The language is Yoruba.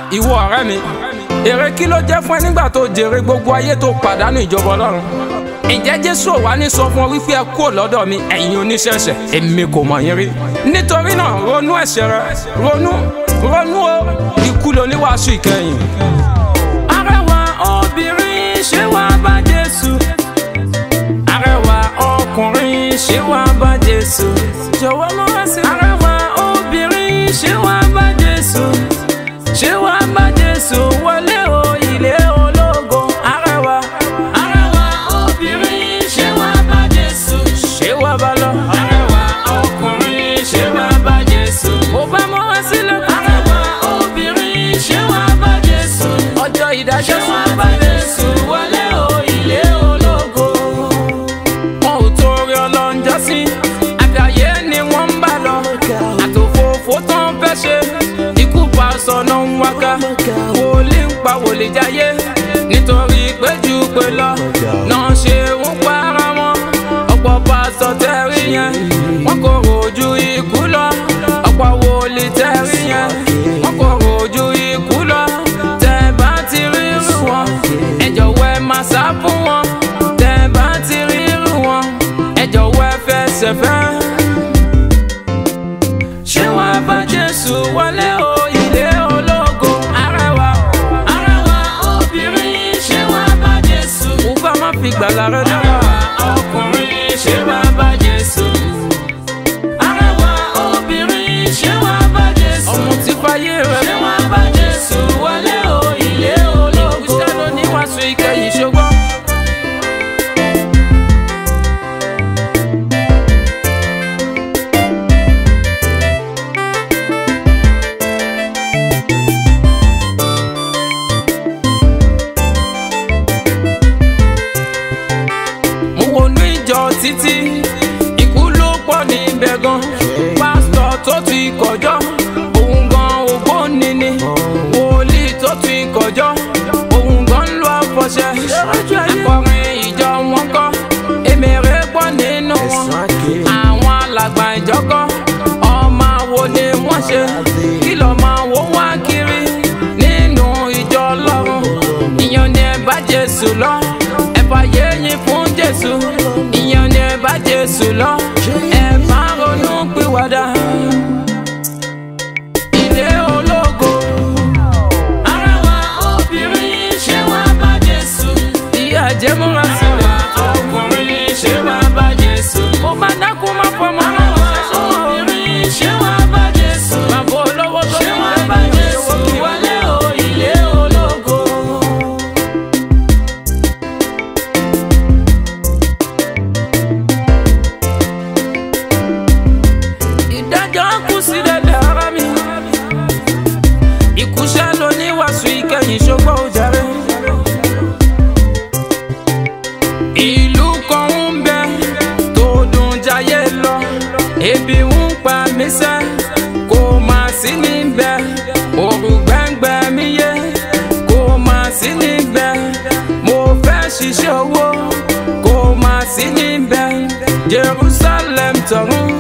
ìwọ ọ̀rẹ́ mi èrè kí ló jẹ́ fún ẹ nígbà tó jèrè gbogbo ayé tó pàdánù ìjọba ọlọ́run ǹjẹ́ jésù ò wá ní sọ fún ọ wípé ẹ kúrò lọ́dọ̀ mi ẹ̀yin oníṣẹ̀ṣẹ̀ èmi kò mọ̀ yín rí nítorí náà ronú ẹ̀ṣẹ̀ rẹ ronú ronú o ikú lóníwàásù ìkẹyìn. arẹwà obìnrin ṣé wàá bá jésù arẹwà ọkùnrin ṣé wàá bá jésù jọ̀wọ́ múra sí. arẹwà obìnrin ṣé wàá bá jésù ṣé wàá bá jésù wọlé o ilé ológo arẹwà. arẹwà obìnrin ṣé wàá bá jésù ṣé wàá bá lọ. arẹwà ọkùnrin ṣé wàá bá jésù. mo bá múra sílẹ̀. arẹwà obìnrin ṣé wàá bá jésù. ọjọ́ ìdájọ́ ṣé wàá bá jésù wọlé o ilé ológo wọn ò torí ọlọ́njọ́ sí àgbáyé ni wọ́n ń bá lọ àtòfófó tó ń fẹ́ ṣe ikú pa sọ̀nà ń wáká wòlíì ń pa wòlíì jáyé nítorí péjú pé lọ náà ṣe ń para wọn ọ̀pọ̀ pásọ̀ tẹ́rí yẹn wọn kò rojú ikú lọ ọ̀pọ̀ wòlíì tẹ́rí yẹn wọn kò rojú ikú lọ tẹ́ bá ti rí irú wọn ẹ jọ̀wọ́ ẹ máa sá fún wọn tẹ́ bá ti rí irú wọn ẹ jọ̀wọ́ ẹ fẹsẹ̀ fẹ́. ṣé wàá bá jésù wọlé o ilé ológo arẹwà arẹwà obìnrin ṣé wàá bá jésù. mo bá má fi gbàlà rẹ dára. ọkùnrin ṣé wàá bá jésù. arẹwà obìnrin ṣé wàá bá jésù. ọmọ tí fàyè rẹ. ṣé wàá bá jésù wọlé o ilé ológo. ìkúṣẹ́ ló ní wàásù ìkẹyìn ṣùgbọ́n. mo wọnú ìjọ títí ikú ló pọ̀ níbẹ̀ gan pásítọ̀ tó ti kọjọ́ òun gan ògbóni ni wòlíì tó ti kọjọ́ òun gan ń lo àfọ̀ṣẹ akọrin ìjọ wọn kọ́ èmèrè pọ̀ nínú wọn àwọn alàgbà ìjọ kọ́ ọmọ wo ni wọ́n ṣe kí lọ́ọ́ máa wó wá kiri nínú ìjọ ọlọ́run ìyẹn ni ẹ bá jésù lọ ẹ fàyè yín fún jésù ìyẹn ni ẹ bá jésù lọ ẹ má ronú pìwàdà. Ilé ológo. Arẹwà obìnrin ṣé wàá bá Jésù? Ìyá àjẹmúra sílẹ̀. Ọkùnrin ṣé wàá bá Jésù? Mo máa dákú máa fọmọ náà. Arẹwà obìnrin ṣé wàá bá Jésù? Bàbá olówó tó ní wàá bá Jésù? Wọlé o ilé ológo. ìdájọ́ kù sí dẹ́dẹ́ ara mi. ìkúṣẹ́ ló ní wàásù ìkẹyìn ṣùgbọ́n ó jàre. ìlú kan ń bẹ tó dùn jayé lọ ebi ń pa mí sẹ́ kò má sí níbẹ̀ òrù gbẹ́ngbẹ́ mi yé kò má sí níbẹ̀ mo fẹ́ ṣiṣẹ́ owó kò má sí níbẹ̀ Jerusalem tọ̀run